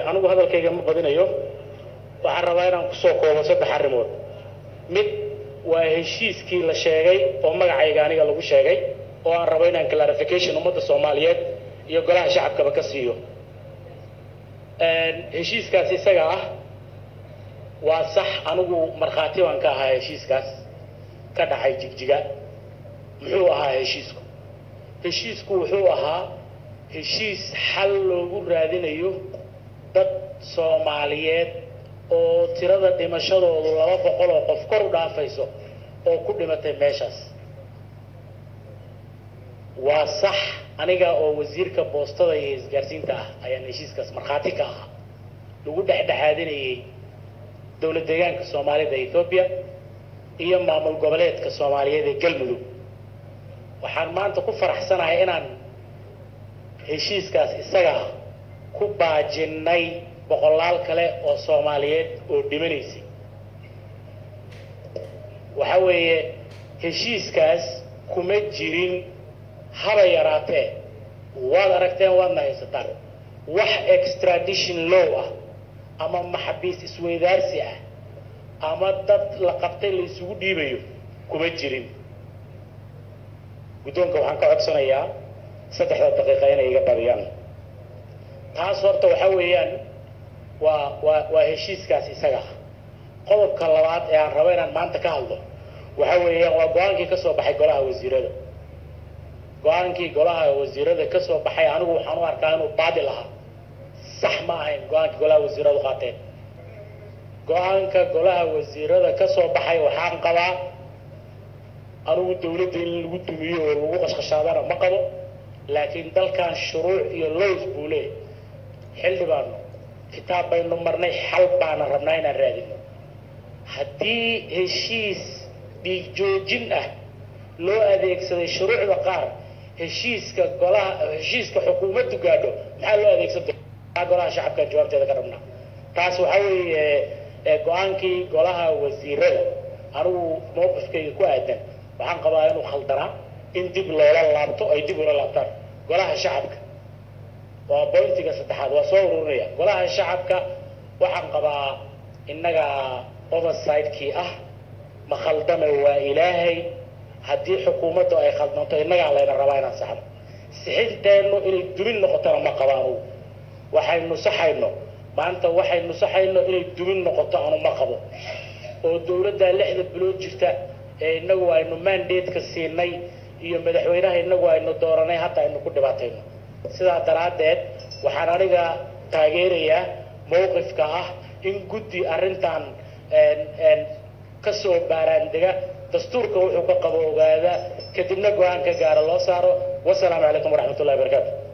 anigu hadalkayga ma badinayo waxaan rabaa inaan kusoo koobo saddex arrimood mid waa heshiiskii la sheegay oo magacayga aniga lagu sheegay oo aan rabo inaan clarification ummadda soomaaliyeed iyo golaha shacabkaba ka siiyo heshiiskaas isaga ah waa sax anigu markhaati baan ka ahaa heshiiskaas ka dhacay jigjiga muxuu ahaa heshiisku heshiisku wuxuu ahaa heshiis xal loogu raadinayo dad soomaaliyeed oo tirada dhimashadoodu laba boqol oo qof kor u dhaafayso oo ku dhimatay meeshaas waa sax aniga oo wasiirka boostada iyo isgaarsiinta ah ayaan heshiiskaas markhaati ka ahaa lagu dhexdhexaadinayay dowlad deegaanka soomaalida ethoobiya iyo maamul goboleedka soomaaliyeed ee galmudug waxaan maanta ku faraxsanahay inaan heshiiskaas isaga ah ku baajinnay boqolaal kale oo soomaaliyeed oo dhimanaysay waxa weeye heshiiskaas kuma jirin haba yaraatee waad aragteen waadna haysataan wax extradition law ah ama maxabiis isweydaarsi ah ama dad la qabtay la isugu dhiibayo kuma jirin guddoonka waxaan ka codsanayaa saddexda daqiiqa inay iga badiyaan taas horta waxa weeyaan waa waa waa heshiiskaas isaga ah qodobka labaad ee aan rabo inaan maanta ka hadlo waxa weeyaan waa go-aankii ka soo baxay golaha wasiirada go-aankii golaha wasiirada ka soo baxay anigu waxaan u arkaa inuu baadil ahaa sax ma ahayn go-aankii golaha wasiiradu qaateen go-aanka golaha wasiirada ka soo baxay waxaan qabaa anigu dawladda in lagu dumiyo oo lagu qashqashaadana ma qabo laakiin dalkan shuruuc iyo lows buu leeyahy xildhibaano kitaab baynu marnay xal baana rabnaa inaan raadino haddii heshiis dhiig joojin ah loo adeegsaday shuruucda qaar heshiiska golaha heshiiska xukuumaddu gaadho maxaa loo adeegsan doonaa golaha shacabkaan jawaabteeda ka rabnaa taas waxaa weeye go-aankii golaha wasiirada anigu mawqifkayga ku aadan waxaan qabaa inuu khaldanaa in dib loola laabto ay dib ula laabtaan golaha shacabka waa bointiga saddexaad waa soo ururinaya golaha shacabka waxaan qabaa innaga overside-kii ah ma khaldame waa ilaahay haddii xukuumaddu ay khaldanto innagaa layna rabaa inaan saxno sixinteennu inay dumin noqotona ma qaba anugu waxaynu saxayno maanta waxaynu saxayno inay dumin noqoto anu ma qabo oo dawladdaa lixda bilood jirta ee innagu aynu mandate-ka siinay iyo madaxweynaha innagu aynu dooranay hadda aynu ku dhibaatayno sidaa daraaddeed waxaan aniga taageerayaa mawqifka ah in guddi arrintan kasoo baaraandega dastuurka wuxuu ka qabo ogaada kadibna go-aan ka gaara loo saaro wasalaamu calaykum waraxmat ullahi barakaatu